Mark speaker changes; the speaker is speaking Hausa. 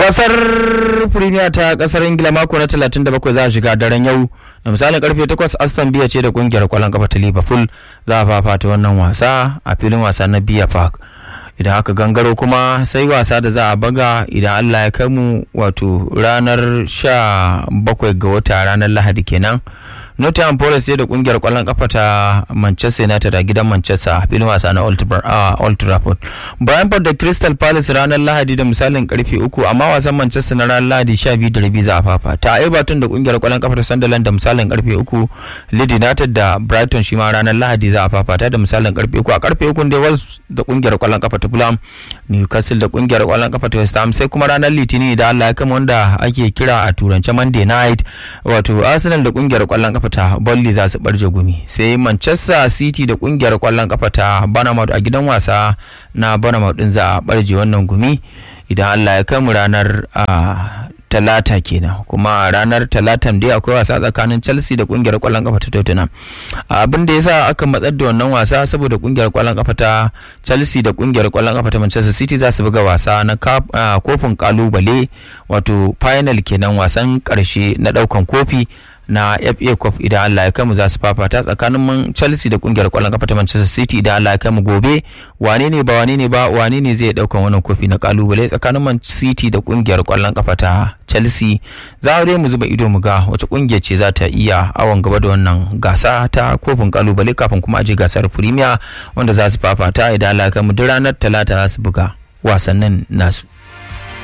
Speaker 1: gasar premier ta kasar ingila mako na 37 za a shiga daren yau da misalin karfe 8 aston biya ce da kungiyar kwallon kafa ta liverpool za a fafata wannan wasa a filin wasa na biya park idan aka gangaro kuma sai wasa da za a baga idan allah ya kai mu wato ranar 17 ga wata ranar lahadi kenan Nottingham Forest sai da kungiyar kwallon kafa ta Manchester United a gidan Manchester filin wasa na Old Trafford. Brentford da Crystal Palace ranar Lahadi da misalin karfe uku amma wasan Manchester na ranar Lahadi sha biyu da rabi za a fafa. Ta Everton da kungiyar kwallon kafa ta Sunderland da misalin karfe uku. Leeds United da Brighton shi ma ranar Lahadi za a fafata da misalin karfe uku. A karfe uku da Wolves da kungiyar kwallon kafa ta Fulham, Newcastle da kungiyar kwallon kafa ta West Ham sai kuma ranar Litinin da Allah ya kama wanda ake kira a turance Monday night wato Arsenal da kungiyar kwallon kafa ta Burnley za su barje gumi sai Manchester City da kungiyar kwallon kafa ta Bournemouth a gidan wasa na Bournemouth din za a barje wannan gumi idan Allah ya kai mu ranar talata kenan kuma ranar talatan dai akwai wasa tsakanin chelsea da kungiyar kwallon kafa ta tottenham abin da yasa aka matsar da wannan wasa saboda kungiyar kwallon kafa ta chelsea da kungiyar kwallon kafa ta manchester city za su buga wasa na kofin kalubale wato final kenan wasan karshe na daukan kofi na FA Cup idan Allah ya kaimu za su fafata tsakanin Chelsea da kungiyar kwallon kafa ta Manchester City idan Allah ya kaimu gobe wane ne ba wane ne ba wane ne zai daukan wannan kofi na kalubale tsakanin Man City da kungiyar kwallon kafa ta Chelsea za mu zuba ido mu ga wace kungiya ce za ta iya awon gaba da wannan gasa ta kofin kalubale kafin kuma aje gasar Premier wanda za su fafata idan Allah ya kaimu duk ranar Talata za su buga wasannin nasu.